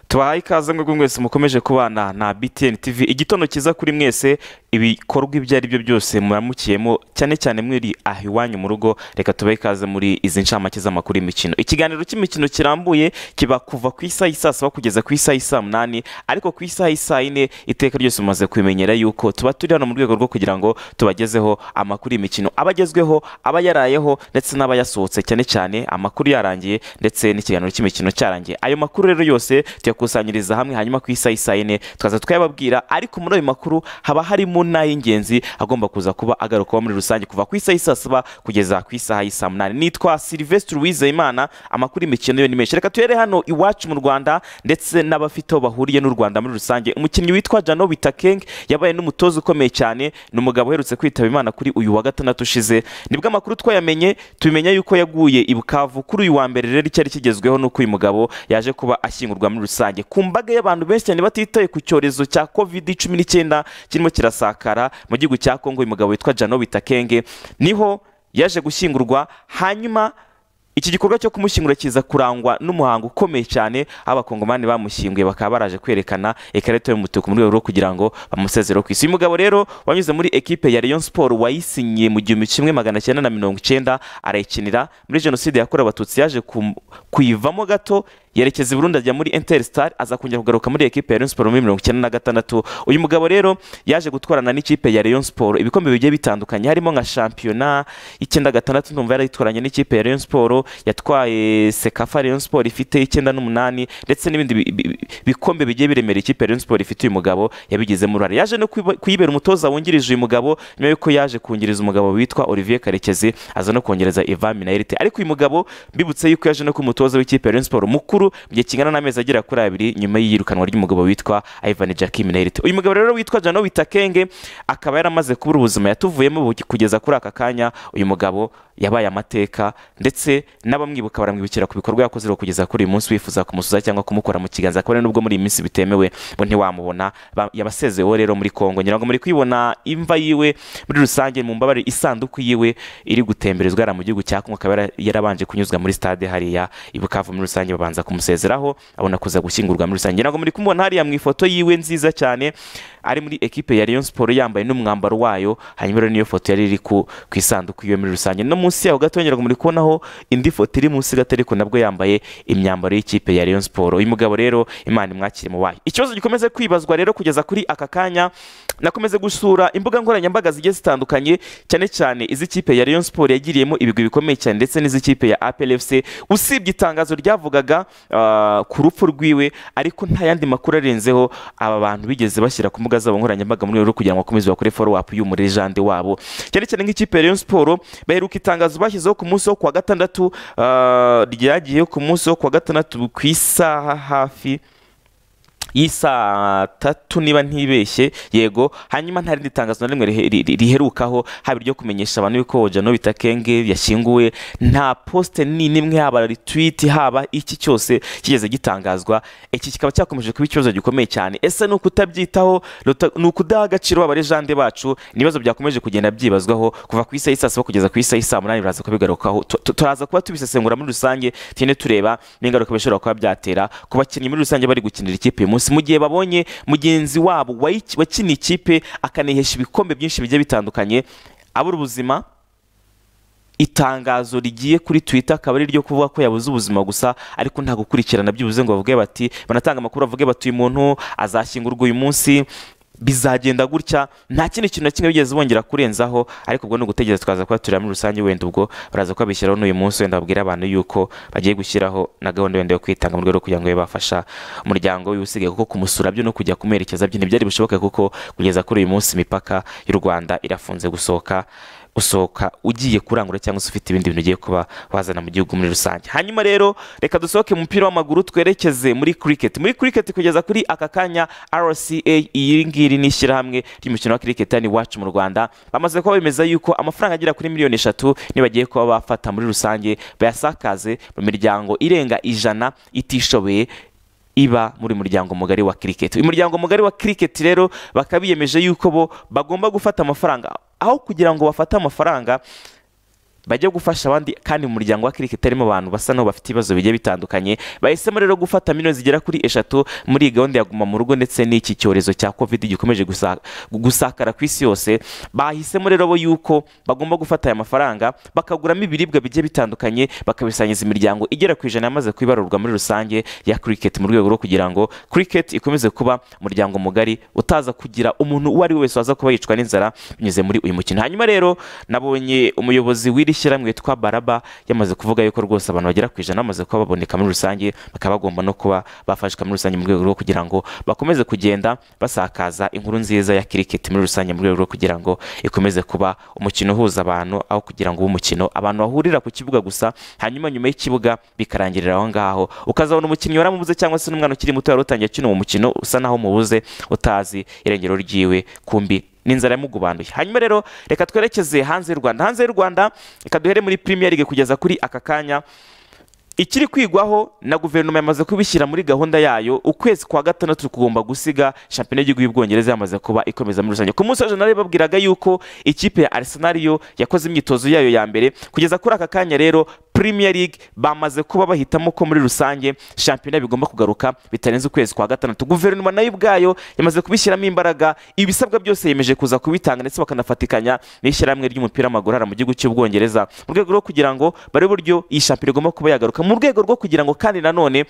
tubahaye ikaze mwebwe mwese mukomeje kubana na btn tv igitondo cyiza kuri mwese ibikorwa ibyo ari byo byose muramukiyemo cyane cyane mwiri aha iwanyu mu rugo reka tubahe ikaze muri izi ncamake z'amakuru y'imikino ikiganiro cy'imikino kirambuye kiba kuva ku isaha y'i saa saba kugeza ku isaha y'i saa munani ariko ku isaha y'i saa yine iteka ryose mumaze kubimenyera yuko tuba turi hano mu rwego rwo kugira ngo tubagezeho amakuru y'imikino aba agezweho aba yarayeho ndetse n'aba yasohotse cyane cyane amakuru yarangiye ndetse n'ikiganiro cy'imikino cyarangiye ayo makuru rero yose tuyakusanyiriza hamwe hanyuma ku isaha isaha yine tukaza tukayababwira ariko muri ayo makuru haba harimo n'ay'ingenzi agomba kuza kuba agarukwaho muri rusange kuva ku isaha y'i saba kugeza ku isaha y'i saa munani nitwa silvestre uwizeyimana amakuru y'imikino yo ni menshi reka tuhere hano iwacu mu rwanda ndetse n'abafite aho bahuriye n'u rwanda muri rusange umukinnyi witwa jano bitakeng yabaye n'umutoza ukomeye cyane ni umugabo uherutse kwitaba imana kuri uyu wa gatandatu ushize nibwo amakuru twayamenye tumenya yuko yaguye i bukavu kuri uyu wa mbere rero icyari kigezweho ni uko uyu mugabo yaje kuba ashyingurwa muri rusange ku mbaga y'abantu benshi cyane batitaye ku cyorezo cya covid cumi n'icyenda kirimo kirasakara mu gihugu cya kongo uyu mugabo witwa jano bitakenge niho yaje gushyingurwa hanyuma iki gikorwa cyo kumushyingura kiza kurangwa n'umuhango ukomeye cyane aho abakongomani bamushyinguye bakaba baraje kwerekana ikarita y'umutuku mu rwego rwo kugira ngo bamusezereho ku isi uyu mugabo rero wanyuze muri ekipe ya Rayon Sport wayisinyiye mu gihumbi kimwe magana cyenda na mirongo icyenda arayikinira muri jenoside yakorewe abatutsi yaje kuyivamo gato yerekeza i Burundi ajya muri Inter Star aza kongera kugaruka muri ekipe ya Rayon Sport muri mirongo icyenda na gatandatu uyu mugabo rero yaje gutwarana n'ikipe ya Rayon Sport ibikombe bigiye bitandukanye harimo nka shampiyona icyenda gatandatu ndumva yarayitwaranye n'ikipe ya Rayon Sport yatwaye Sekafa Rayon Sport ifite icyenda n'umunani ndetse n'ibindi bi- bi- bi- bikombe bigiye biremera ikipe ya Rayon Sport ifite uyu mugabo yabigizemo uruhare yaje no kuyiba- kuyibera umutoza wungirije uyu mugabo nyuma yuko yaje kungiriza umugabo witwa Olivier Karekezi aza no kongereza Ivan Minayirite ariko uyu mugabo mbibutse yuko yaje no kuba umutoza w'ikipe ya Rayon Sport mukuru mukuru mu gihe kingana n'amezi agera kuri abiri nyuma y'iyirukanwa ry'umugabo witwa Ivan Jacky Minairit uyu mugabo rero witwa Jano Witakenge akaba yaramaze kubura ubuzima yatuvuyemo ubu- kugeza kuri aka kanya uyu mugabo yabaye amateka ndetse n'abamwibuka baramwibukira ku bikorwa yakoze rero kugeza kuri uyu munsi wifuza kumusuza cyangwa kumukora mu kiganza kubera nubwo muri iyi minsi bitemewe bo ntiwamubona Ba- yabasezeweho rero muri Kongo ngira ngo muri kwibona imva yiwe muri rusange mu mbabare isanduku yiwe iri gutemberezwa yari mu gihugu cya Kongo akaba yara- yarabanje kunyuzwa muri stade hariya i Bukavu muri rusange babanza kumusezeraho abona kuza gushyingurwa muri rusange ngira ngo muri kumubona hariya mu ifoto yiwe nziza cyane ari muri ekipe ya Rayon Sport yambaye n'umwambaro wayo hanyuma rero niyo foto yari iri ku ku isanduku yiwe muri rusange no munsi yaho gato ngira ngo muri kubonaho indi foto iri munsi gato ariko nabwo yambaye imyambaro y'ikipe ya Rayon Sport uyu mugabo rero Imana imwakire mu bayo ikibazo gikomeze kwibazwa rero kugeza kuri aka kanya nakomeze gusura imbuga nkoranyambaga zigiye zitandukanye cyane cyane iz'ikipe ya Rayon Sport yagiriyemo ibigwi bikomeye cyane ndetse n'iz'ikipe ya APR FC usibye itangazo ryavugaga ah, ku rupfu rwiwe ariko nta yandi makuru arenzeho aba bantu bigeze bashyira ku mbuga zabo nkoranyambaga mu rwego rwo kugira ngo bakomeze bakore follow up y'umurejande wabo cyane cyane nk'ikipe ya Rayon Sport baheruka itangazo bashyizeho ku munsi wo ku wa gatandatu ah, ryagiye ku munsi wo ku wa gatandatu ku isaha hafi y'isaa tatu niba ntibeshye yego hanyuma nta rindi tangazo na rimwe rihe- ri- ri- riherukaho haba iryo kumenyesha abantu yuko jano bitakenge yashyinguwe nta posite ni n'imwe haba retweet haba iki cyose kigeze gitangazwa iki kikaba cyakomeje kuba ikibazo gikomeye cyane ese ni ukutabyitaho ruta- ni ukudaha agaciro abarejande bacu ni ibibazo byakomeje kugenda byibazwaho kuva ku isaha y'i saa saba kugeza ku isaha y'i saa munani biraza kubigarukaho Tu- tu- turaza kuba tubisesengura muri rusange tugende tureba n'ingaruka bishobora kuba byatera ku bakinnyi muri rusange bari gukinira ikipe uyu munsi mu gihe babonye mugenzi wabo wayi- wakiniye ikipe akanihesha ibikombe byinshi bigiye bitandukanye abura ubuzima itangazo rigiye kuri twitter akaba ari iryo kuvuga ko yabuze ubuzima gusa ariko nta gukurikirana byibuze ngo bavuge bati banatanga amakuru bavuge bati uyu muntu azashyingurwa uyu munsi bizagenda gutya nta kindi kintu na kimwe bigeze bongera kurenzaho ariko ubwo ni ugutegereza twaza kuba tureba muri rusange wenda ubwo baraza kubabishyiraho n'uyu munsi wenda babwira abantu yuko bagiye gushyiraho na gahunda wenda yo kwitanga mu rwego rwo kugira ngo babe bafasha umuryango w'ibusigaye kuko kumusura byo no kujya kumuherekeza byo ntibyari bishoboke kuko kugeza kuri uyu munsi imipaka y'u rwanda irafunze gusohoka usohoka ugiye kurangura cyangwa se ufite ibindi bintu ugiye kuba wazana mu gihugu muri rusange hanyuma rero reka dusohoke mu mupira w'amaguru twerekeze muri cricket muri cricket kugeza kuri aka kanya rca iyi ngiri ni ishyirahamwe ry'umukino wa cricket hano iwacu mu rwanda bamaze kuba bemeza yuko amafaranga agera kuri miliyoni eshatu nibagiye kuba bafata muri rusange bayasakaze mu miryango irenga ijana itishoboye iba muri muryango mugari wa cricket uyu muryango mugari wa cricket rero bakaba biyemeje yuko bo bagomba gufata amafaranga aho kugira ngo bafate amafaranga bajye gufasha abandi kandi mu muryango wa kiriketi harimo abantu basa n'aho bafite ibibazo bigiye bitandukanye bahisemo rero gufata miliyoni zigera kuri eshatu muri iyi gahunda ya guma mu rugo ndetse n'iki cyorezo cya covid gikomeje gusa- gusakara ku isi yose bahisemo rero bo yuko bagomba gufata aya mafaranga bakaguramo ibiribwa bigiye bitandukanye bakabisangiza imiryango igera ku ijana yamaze kwibarurwa muri rusange ya cricket mu rwego rwo kugira ngo cricket ikomeze kuba umuryango mugari utaza kugira umuntu uwo ari we wese waza kuba yicwa n'inzara binyuze muri uyu mukino hanyuma rero nabonye umuyobozi w'iri shyirahamwe witwa baraba yamaze kuvuga yuko rwose abantu bagera ku ijana bamaze kuba baboneka muri rusange bakaba bagomba no kuba bafashwa muri rusange mu rwego rwo kugira ngo bakomeze kugenda basakaza inkuru nziza ya cricket muri rusange mu rwego rwo kugira ngo ikomeze kuba umukino uhuza abantu aho kugira ngo ube umukino abantu bahurira ku kibuga gusa hanyuma nyuma y'ikibuga bikarangirira aho ngaho ukazabona umukinnyi waramubuze cyangwa se n'umwana ukiri muto wari utangiye akina uwo mukino usa naho mubuze utazi irengero ryiwe kumbi n'inzara yamugubanduye hanyuma rero reka twerekeze hanze y'u rwanda hanze y'u rwanda reka duhere muri premier league kugeza kuri aka kanya ikiri kwigwaho na guverinoma yamaze kubishyira muri gahunda yayo ukwezi kwa gatandatu kugomba gusiga shampiyona y'igihugu y'ubwongereza yamaze kuba ikomeza muri rusange ku munsi wa janari babwiraga yuko ikipe ya arsenal yo yakoze imyitozo yayo ya mbere kugeza kuri aka kanya rero premier league bamaze kuba bahitamo ko muri rusange shampiyona bigomba kugaruka bitarenze ukwezi kwa gatandatu guverinoma nayo ubwayo yamaze kubishyiramo imbaraga ibisabwa byose yemeje kuza kubitanga ndetse bakanafatikanya n'ishyirahamwe ry'umupira w'amaguru hano mu gihugu cy'ubwongereza mu rwego rwo kugira ngo barebe uburyo iyi shampiyona igomba kuba yagaruka mu rwego rwo kugira ngo kandi nanone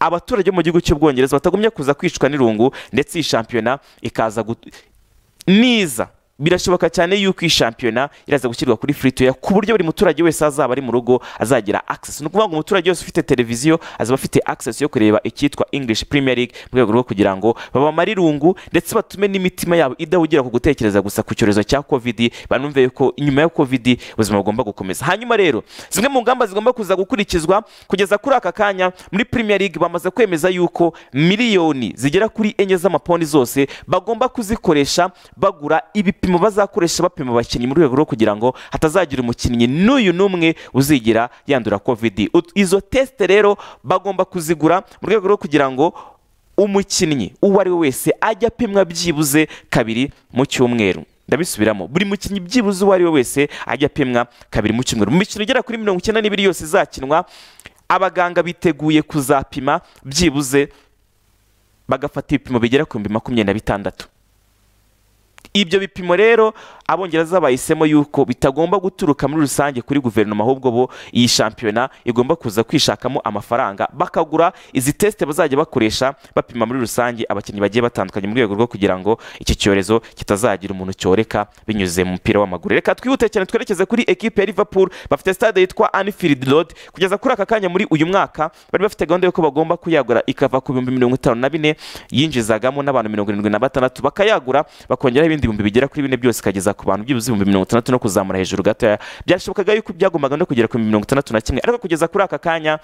abaturage bo mu gihugu cy'ubwongereza batagumya kuza kwicwa n'irungu ndetse iyi shampiyona ikaza gut- niza birashoboka cyane yuko iyi shampiyona iraza gushyirwa kuri free to air ku buryo buri muturage wese azaba ari mu rugo azagira access ni ukuvuga ngo umuturage wese ufite televiziyo azaba afite access yo kureba icyitwa English Premier League mu rwego rwo kugira ngo babamare irungu ndetse batume n'imitima yabo idahugira ku gutekereza gusa ku cyorezo cya covid banumve yuko nyuma ya covid ubuzima bugomba gukomeza hanyuma rero zimwe mu ngamba zigomba kuza gukurikizwa kugeza kuri aka kanya muri Premier League bamaze kwemeza yuko miliyoni zigera kuri enye z'amaponi zose bagomba kuzikoresha bagura ibipimo bazakoresha bapima abakinnyi mu rwego rwo kugira ngo hatazagira umukinnyi n'uyu n'umwe uzigira yandura covid Ut- izo test rero bagomba kuzigura mu rwego rwo kugira ngo umukinnyi uwo ari we wese ajya apimwa byibuze kabiri mu cyumweru ndabisubiramo buri mukinnyi byibuze uwo ari we wese ajya apimwa kabiri mu cyumweru mu mikino igera kuri mirongo icyenda n'ibiri yose izakinwa abaganga biteguye kuzapima byibuze bagafata ibipimo bigera ku bihumbi makumyabiri na bitandatu ibyo bipimo rero abongereza bahisemo yuko bitagomba guturuka muri rusange kuri guverinoma ahubwo bo iyi shampiyona igomba kuza kwishakamo amafaranga bakagura izi tesite bazajya bakoresha bapima muri rusange abakinnyi bagiye batandukanye mu rwego rwo kugira ngo iki cyorezo kitazagira umuntu cyoreka binyuze mu mupira w'amaguru reka twihute cyane twerekeze kuri ekipe ya liverpool bafite stade yitwa anfield road kugeza kuri aka kanya muri uyu mwaka bari bafite gahunda y'uko bagomba kuyagura ikava ku bihumbi mirongo itanu na bine yinjizagamo n'abantu mirongo irindwi na batandatu bakayagura bakongeraho ibindi bihumbi bigera kuri bine byose ikageza ku bantu byibuze ibihumbi mirongo itandatu no kuzamura hejuru gatoya byashobokaga yuko byagombaga no kugera ku bihumbi mirongo itandatu na kimwe ariko kugeza kuri aka kanya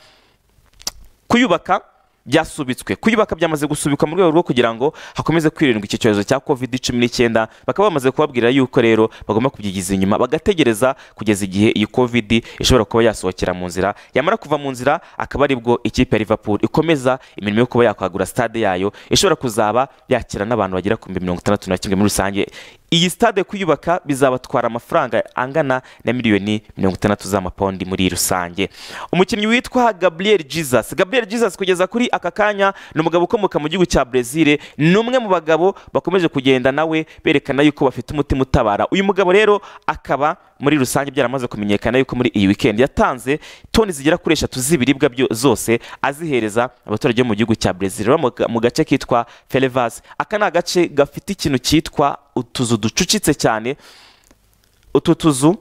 kuyubaka byasubitswe kuyubaka byamaze gusubikwa mu rwego rwo kugira ngo hakomeze kwirindwa iki cyorezo cya covid cumi n'icyenda bakaba bamaze kubabwira yuko rero bagomba kubyigiza inyuma bagategereza kugeza igihe iyi covid ishobora kuba yasohokera mu nzira yamara kuva mu nzira akaba aribwo ikipe ya liverpool ikomeza imirimo yo kuba yakwagura stade yayo ishobora kuzaba yakira n'abantu bagera ku bihumbi mirongo itandatu na kimwe muri rusange iyi stade kuyubaka bizabatwara amafaranga angana na miliyoni mirongo itandatu z'amapondi muri rusange umukinnyi witwa gabriel jesus gabriel jesus kugeza kuri aka kanya ni umugabo ukomoka mu gihugu cya brezil ni umwe mu bagabo bakomeje kugenda nawe berekana yuko bafite umutima utabara uyu mugabo rero akaba muri rusange byaramaze kumenyekana yuko muri iyi weekend yatanze toni zigera kuri eshatu z'ibiribwa byo- zose azihereza abaturage bo mu gihugu cya brezil baba mu ga- mu gace kitwa felevas aka ni agace gafite ikintu cyitwa utuzu ducucitse cyane utu tuzu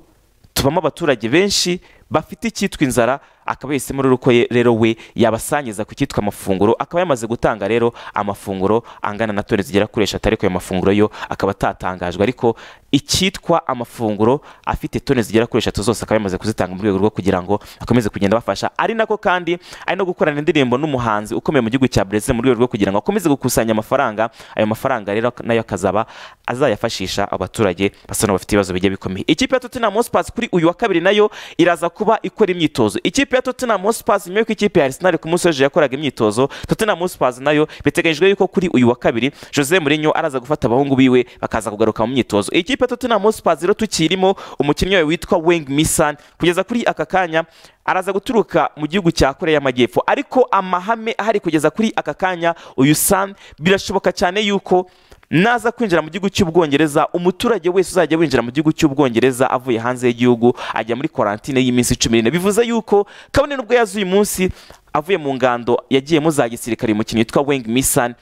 tubamo abaturage benshi bafite icyitwa inzara akaba yahisemo rero ko ye- rero we yabasangiza ku cyitwa amafunguro akaba yamaze gutanga rero amafunguro angana na toni zigera kuri eshatu ariko ayo mafunguro yo akaba atatangajwe ariko icyitwa amafunguro afite toni zigera kuri eshatu zose akaba yamaze kuzitanga mu rwego rwo kugira ngo akomeze kugenda bafasha ari nako kandi ari no gukorana indirimbo n'umuhanzi ukomeye mu gihugu cya Brezil mu rwego rwo kugira ngo akomeze gukusanya amafaranga ayo mafaranga rero nayo akazaba azayafashisha abaturage basa n'abafite ibibazo bigiye bikomeye ikipe ya Tottenham Hotspur kuri uyu wa kabiri nayo iraza kuba ikora imyitozo ikipe ya na Tottenham Hotspur nyuma y'uko ikipe ya Arsenal ku munsi w'ejo yakoraga imyitozo Tottenham Hotspur nayo biteganyijwe yuko kuri uyu wa kabiri Jose Mourinho araza gufata abahungu biwe bakaza kugaruka mu myitozo iyi kipe ya Tottenham Hotspur rero tukirimo umukinnyi wayo witwa Weng Misan kugeza kuri aka kanya araza guturuka mu gihugu cya korea y'amajyepfo ariko amahame ahari kugeza kuri aka kanya uyu san birashoboka cyane yuko naza kwinjira mu gihugu cy'ubwongereza umuturage wese uzajya winjira mu gihugu cy'ubwongereza avuye hanze y'igihugu ajya muri karantine y'iminsi cumi n'ine bivuze yuko kabone n'ubwo yazuye umunsi avuye mu ngando yagiyemo za gisirikare uyu mukinnyi witwa weng misan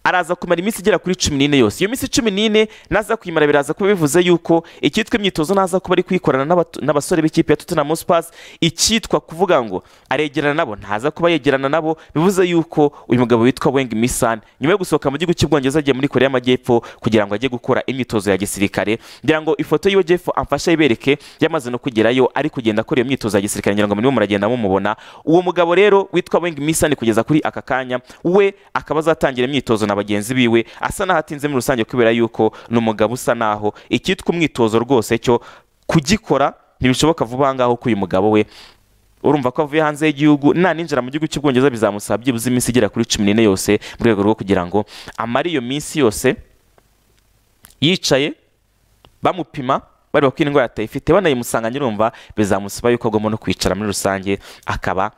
araza kumara iminsi igera kuri cumi n'ine yose iyo minsi cumi n'ine naza kuyimara biraza kuba bivuze yuko icyitwa imyitozo naza kuba ari kuyikorana n'abato- n'abasore b'ikipe ya Tottenham Hotspur icyitwa kuvuga ngo aregerana nabo ntaza kuba yegerana nabo bivuze yuko uyu mugabo witwa Weng Misan nyuma yo gusohoka mu gihugu cy'ubwongereza agiye muri Korea y'Amajyepfo kugira ngo ajye gukora imyitozo ya gisirikare ngira ngo ifoto yiwe Jeff amfasha yibereke yamaze no kugerayo ari kugenda akora iyo myitozo ya gisirikare ngira ngo murimo muragenda mumubona uwo mugabo rero witwa Weng Misan kugeza kuri aka kanya we akaba azatangira imyitozo na bagenzi biwe asa n'aho atinze muri rusange kubera yuko ni umugabo usa n'aho icyitwa umwitozo rwose cyo kugikora ntibishoboka vuba aha ngaha kuko uyu mugabo we urumva ko avuye hanze y'igihugu nta ninjira mu gihugu cy'ubwongereza bizamusaba byibuze iminsi igera kuri cumi n'ine yose mu rwego rwo kugira ngo amare iyo minsi yose yicaye bamupima bareba ko indwara atayifite banayimusanga nyirumva bizamusaba yuko agomba no kwicara muri rusange akaba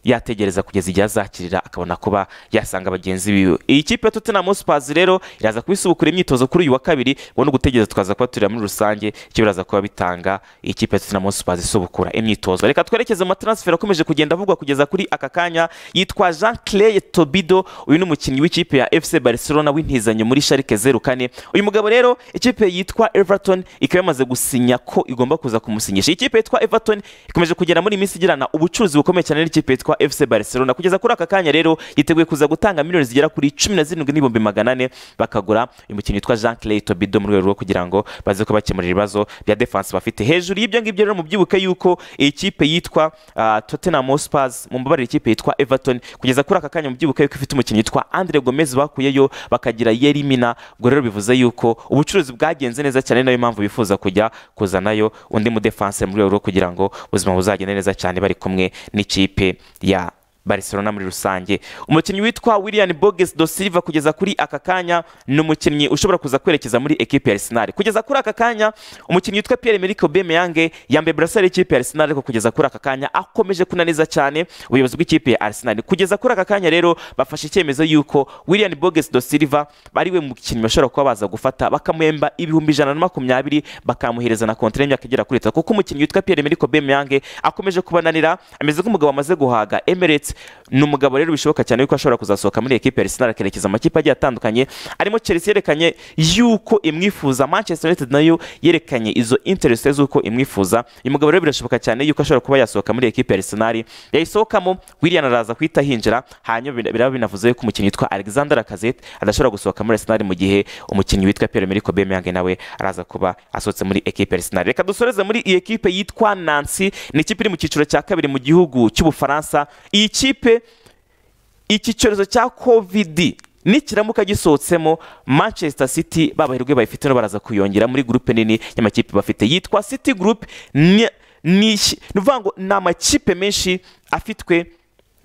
yategereza kugeza igihe azakirira akabona kuba yasanga bagenzi biwe iyi kipe ya Tottenham Hotspur rero iraza kuba isubukura imyitozo kuri uyu wa kabiri ubundi gutegereza tukaza kuba turira muri rusange icyo biraza kuba bitanga iyi kipe ya Tottenham Hotspur isubukura imyitozo reka twerekeze mu matransfer akomeje kugenda avugwa kugeza kuri aka kanya yitwa Jean Claire Tobido uyu ni umukinnyi w'ikipe ya FC Barcelona w'intizanyo muri Schalke 04 uyu mugabo rero ikipe yitwa Everton ikaba yamaze gusinya ko igomba kuza kumusinyisha iyi kipe yitwa Everton ikomeje kugera muri iminsi igirana ubucuruzi bukomeye cyane n'ikipe yitwa FC Barcelona kugeza kuri aka kanya rero yiteguye kuza gutanga miliyoni zigera kuri cumi na zirindwi n'ibihumbi magana ane bakagura uyu mukinnyi witwa Jean Claire Tobido mu rwego rwo kugira ngo baze kubakemurira ibibazo bya defense bafite hejuru y'ibyo ngibyo rero mubyibuke yuko iyi kipe yitwa ah, Tottenham Hotspur mu mbabarire ikipe yitwa Everton kugeza kuri aka kanya mubyibuke yuko ifite umukinnyi witwa Andre Gomez bakuyeyo bakagira Yerimina ubwo rero bivuze yuko ubucuruzi bwagenze neza cyane nayo mpamvu bifuza kujya kuzanayo undi mu defense mu rwego rwo kugira ngo ubuzima buzagende neza cyane bari kumwe n'ikipe ya Barcelona muri rusange umukinnyi witwa William Boges do Silva kugeza kuri aka kanya ni umukinnyi ushobora kuza kwerekeza muri ekipe ya Arsenal kugeza kuri aka kanya umukinnyi witwa Pierre-Emerick Aubameyang yambaye burasari y'ikipe ya Arsenal ariko kugeza kuri aka kanya akomeje kunaniza cyane ubuyobozi bw'ikipe ya Arsenal kugeza kuri aka kanya rero bafashe icyemezo yuko William Boges do Silva ari we mukinnyi bashobora kuba baza gufata bakamuhemba ibihumbi ijana na makumyabiri bakamuhereza na kontra y'imyaka igera kuri itatu kuko umukinnyi witwa Pierre-Emerick Aubameyang akomeje kubananira ameze nk'umugabo wamaze guhaga Emirates ni umugabo rero bishoboka cyane yuko ashobora kuzasohoka muri ekipe ya Arsenal akerekeza amakipe agiye atandukanye arimo Chelsea yerekanye yuko imwifuza Manchester United nayo yerekanye izo interest z'uko imwifuza uyu mugabo rero birashoboka cyane yuko ashobora kuba yasohoka muri ekipe ya Arsenal yayisohokamo Willian araza guhita hinjira hanyuma bina- biraba binavuze yuko umukinnyi witwa Alexander Lacazette adashobora gusohoka muri Arsenal mu gihe umukinnyi witwa Pierre-Emerick Aubameyang nawe araza kuba asohotse muri ekipe ya Arsenal reka dusoreze muri iyi ekipe yitwa Nancy ni ikipe iri mu cyiciro cya kabiri mu gihugu cy'Ubufaransa iyi kipe iki cyorezo cya covid nikiramuka gisohotsemo manchester city babahirwe bayifite no baraza kuyongera muri gurupe nini y'amakipe bafite yitwa city group ni ni iki- ni ukuvuga ngo ni amakipe menshi afitwe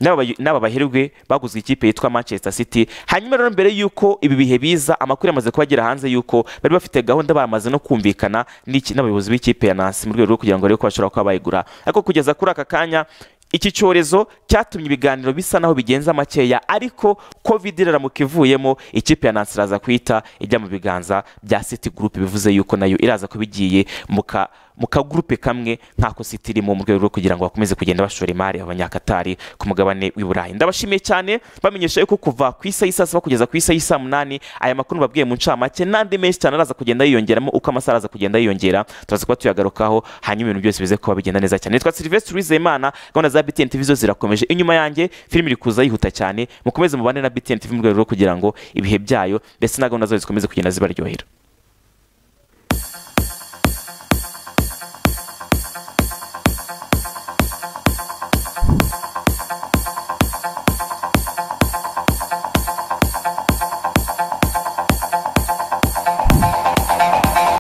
n'aba bayi- n'aba bahirwe baguzwe ikipe yitwa manchester city hanyuma rero mbere y'uko ibi bihe biza amakuru yamaze kubagera hanze y'uko bari bafite gahunda bamaze no kumvikana n'iki- n'abayobozi b'ikipe ya nansi mu rwego rwo kugira ngo barebe ko bashobora kuba bayigura ariko kugeza kuri aka kanya iki cyorezo cyatumye ibiganiro bisa naho bigenza makeya ariko covid iramuka ivuyemo ikipe ya nansi iraza guhita ijya mu biganza bya city group bivuze yuko nayo iraza kuba igiye mu ka- mu kagurupe kamwe nk'ako city irimo mu rwego rwo kugira ngo bakomeze kugenda bashora imari abanyakatari ku mugabane w'i burayi ndabashimiye cyane bamenyesha yuko kuva ku isa y'isaa saba kugeza ku isa y'isaa munani aya makuru babwiye mu ncamake n'andi menshi cyane araza kugenda yiyongeramo uko amasaha araza kugenda yiyongera turaza kuba tuyagarukaho hanyuma ibintu byose bize kuba bigenda neza cyane nitwa Sylvestre Uwizeyimana gahunda za BTN TV zo zirakomeje inyuma yanjye filime iri kuza yihuta cyane mukomeze mubane na BTN TV mu rwego rwo kugira ngo ibihe byayo ndetse na gahunda zayo zikomeze kugenda zibaryohera